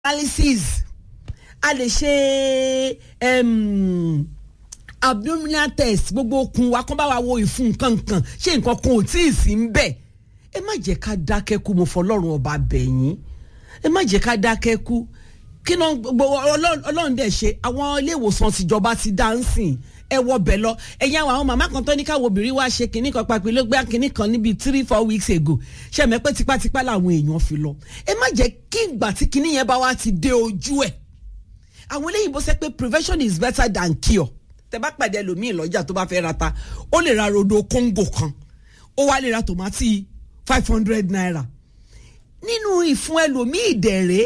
analysis a lè ṣe um, abdominal test gbogbo okun wa kán bá wa wo ìfun nǹkan nǹkan ṣé nǹkan kan ò tí ì sí ń bẹ̀ ẹ má jẹ́ ká dákẹ́ kú mo fọlọ́run ọba bẹ̀yìn ẹ má jẹ́ ká dákẹ́ kú kí náà gbogbo ọlọ́run dẹ̀ ṣe àwọn ilé ìwòsàn tìjọba ti dá ń sìn ẹ wọ bẹ̀ lọ ẹ̀yin àwọn àwọn màmá kan tó ní káwọn obìnrin wá ṣe kinní kan papẹ̀ ló gbé kinní kan níbi three four weeks ago ṣe mẹ́ pé tipátipá làwọn èèyàn fi lọ ẹ má jẹ́ kí ìgbà tí kinní yẹn bá wá ti dé ojú ẹ̀ àwọn eléyìí bó ṣe pé prevention is better than cure tẹ bá pàdé ẹlòmíì lọ́jà tó bá fẹ́ ra ta ó lè ra rodo kóńgò kan ó wá lè ra tòmátì five hundred naira nínú ìfun ẹlòmíì dẹ̀rẹ́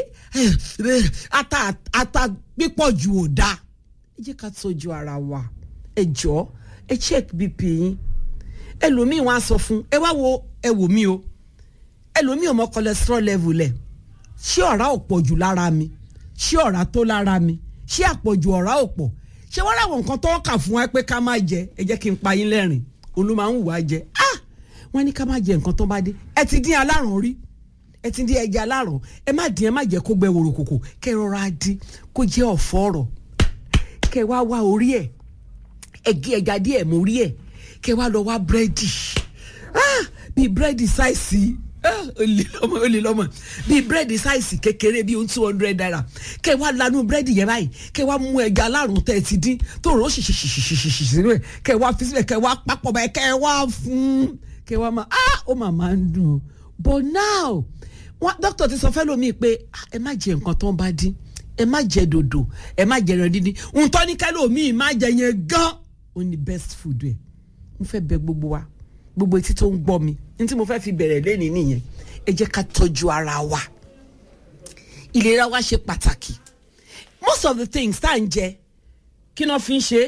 ata ata pípọ̀ jù ò dáa ẹ jẹ́ ká tọ́jú ara wa ẹ jọ̀ọ́ ẹ check bp yín ẹlòmíì wọn á sọ fún ẹ wá wo ẹ wò mí o ẹlòmíì ò mọ cholesterol level ẹ ṣé ọ̀rá ò pọ̀ jù lára mi ṣé ọ̀rá tó lára mi ṣé àpọ̀jù ọ̀rá ò pọ̀ ṣé wọ́n ráwọn nǹkan tó kà fún wa pé ká má jẹ ẹ jẹ́ kí n pa yín lẹ́rìn olú máa ń wù wá jẹ ah wọ́n ní ká má jẹ nǹkan tó bá dé ẹ ti dín alárùn rí ẹ ti dín ẹja alárùn ẹ má dín ẹ má jẹ kó gbẹ wòrò kòkò kẹ rọra dín kó jẹ ọ̀fọ̀ ọ̀rọ̀ kẹ wá wá orí ẹ ẹ gé ẹja díẹ̀ mọ orí ẹ kẹ wá lọ wá búrẹ́dì ah bíi búrẹ́dì sáìsì olè lọmọ olè lọmọ bíi búrẹ́dì sáìsì kékeré bíi two hundred naira kẹ wá lanu búrẹ́dì yẹn báyìí kẹ wá mú ẹja alárùn tẹ ẹ ti dín tó rò ó ṣìṣìṣìṣìṣì sínú ẹ kẹ wá fi síbẹ̀ kẹ wá papọ̀ báyìí kẹ wá fún kẹ wá máa ah ó mà máa ń dùn but now wọn dókítà ti sọ fẹ́ lómi pé ẹ má jẹ nǹkan tó ń bá dín ẹ má jẹ dòdò ẹ má jẹ ẹran dídín ntọ́ ní kẹ́lómi má jẹ yẹn gan ó ní best food ẹ mo fẹ́ bẹ gbogbo wa gbogbo etí tó ń gbọ́ mi ní tí mo fẹ́ fi bẹ̀rẹ̀ lẹ́ni nìyẹn ẹ jẹ́ ká tọ́jú ara wa ìlera wa ṣe pàtàkì most of the things tá à ń jẹ kí náà fi ń ṣe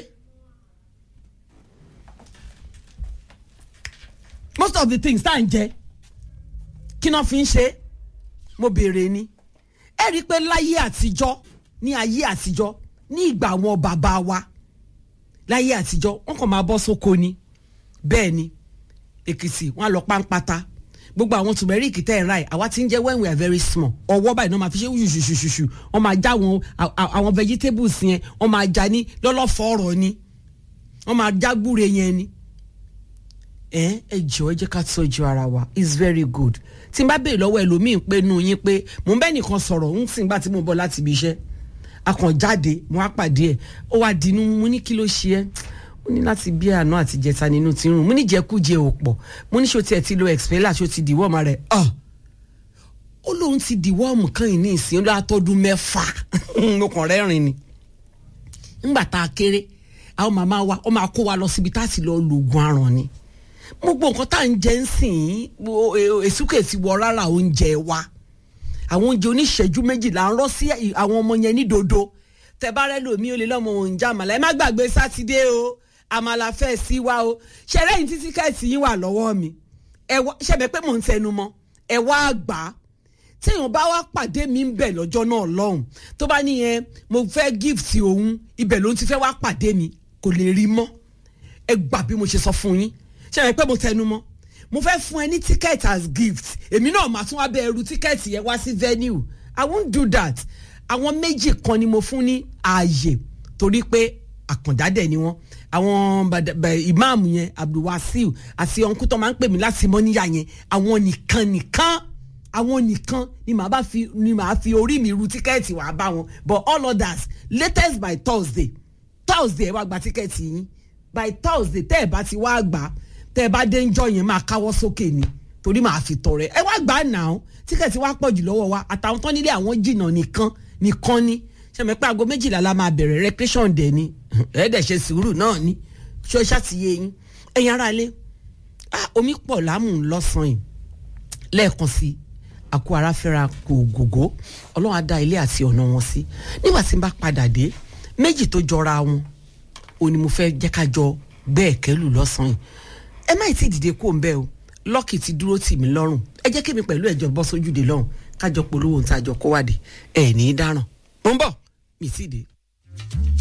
most of the things tá à ń jẹ kí náà fi ń ṣe mo béèrè ni ẹ rí i pé láyé àtijọ́ ní ayé àtijọ́ ní ìgbà àwọn bàbá wa láyé àtijọ́ wọn kàn máa bọ́ sóko ni bẹ́ẹ̀ ni èkìtì wọn á lọ páńpátá gbogbo àwọn tùmẹ̀ríkì tẹ́ ẹ̀ ra ẹ̀ àwa ti ń jẹ́ when we are very small ọwọ́ báyìí náà máa fi ṣe ṣùṣùṣùṣù wọ́n máa já àwọn àwọn vegetables yẹn wọ́n máa já ní lọ́lọ́fọ̀ọ́rọ̀ ni wọ́n máa já gbúre yẹn ni ẹ ẹ jọ ẹ jẹ́ ká tọ́jú ara wa it's very good tí n bá béèrè lọ́wọ́ ẹlòmíín pé nu yín pé mò ń bẹ́ nìkan sọ̀rọ̀ ń sìn gbà tí mo bọ̀ láti ibi iṣẹ́ akànjáde mo á pàdé ẹ̀ ó wá dínú mo ní kí ló ṣe ẹ́ mo ní láti bí àná àti jẹta nínú tí ń rùn mo ní jẹkújẹ ò pọ̀ mo ní ṣó tiẹ̀ ti lo expeller ṣó ti dìwọ́ ọmọ rẹ̀ ọ̀ ó lóun ti dìwọ́ ọmọ kan yìí ní ìsìn látọ́dún mẹ́fà mo kàn rẹ́rìn ni ńgbà tá a kéré àwọn màmá wa ó máa kó wa lọ síbi tá a sì lọ lògùn aràn ni gbogbo nǹkan tá à ń jẹ ń sìn èsúkè ti wọ rárá oúnjẹ wa àwọn oúnjẹ oníṣẹ́jú méjìlá ń rọ́ sí àwọn ọmọ yẹn ní dodo tẹ bá rẹ lòmí ó lè lọ́mọ òun já àmàlà ẹ má gbàgbé sátidé o àmàlà fẹ́ sí wa o ṣẹlẹ̀ yìí títí kẹ́ẹ̀tì yín wà lọ́wọ́ mi ṣẹbẹ̀ pé mò ń tẹnu mọ́ ẹ wá gbà á téèyàn bá wá pàdé mi ń bẹ̀ lọ́jọ́ náà lọ́hùn tó bá níyẹn mo fẹ́ gift òun ibẹ̀ ló ń ti fẹ́ wá pàdé mi kò lè rí mọ́ ẹ gbà bí mo ṣe sọ fún yín ṣẹlẹ̀ pé mo tẹnu mọ́ mo fẹ́ fún ẹ ní ticket as gift èmi náà màá tún wá bẹ ẹrú ticket yẹn wá sí venue i won't do that àwọn méjì kan ni mo fún ní ààyè torí pé àkàndádẹ ni wọn àwọn ìmáàmù yẹn abdulwasiu àti ọ̀nkú tó máa ń pè mí láti mọ́níyà yẹn àwọn nìkan nìkan àwọn nìkan ni màá bá fi ni màá fi orí mi ru tíkẹ́ẹ̀tì wàá bá wọn but all others latest by thursday thursday ẹ wá gba tíkẹ́ẹ̀tì yín by thursday tẹ́ ẹ bá ti wá gbà tẹ́ ẹ bá dé ń jọ yẹn máa káwọ́ sókè ni torí màá fi tọrẹ ẹ wá gbà náà tíkẹ́ẹ̀tì wá pọ̀ jù lọ́wọ́ wa àtàwọn tán nílé àwọn jìnnà nìkan nìkan ni sẹ́mi pé aago méjìlá la máa bẹ̀rẹ̀ recreation dẹ̀ ni ẹ̀ẹ́dẹ̀ ṣe sùúrù náà ni ṣó ṣàtìyẹ yín ẹ̀yin ara lé omi pọ̀ láàmú lọ́sàn-án yìí lẹ́ẹ̀kan sí àkó ara fẹ́ra kò gògó ọlọ́run á dá ilé àti ọ̀nà wọn sí nígbà tí n bá padà dé méjì tó jọra wọn ò ní mo fẹ́ jẹ́ ká jọ bẹ́ẹ̀ kẹ́lù lọ́sàn-án yìí ẹ má tí ì dìde kó ń bẹ́ o lọ́ọ̀kì ti dúró tì mí lọ́rùn ẹ jẹ́ kémi pẹ̀lú ẹ̀jọ̀ bọ́ sójúde lọ́hùn kájọ polówó ń tajọ kó wádìí ẹ̀ ní í dáràn mo ń bọ̀ mi sì dé.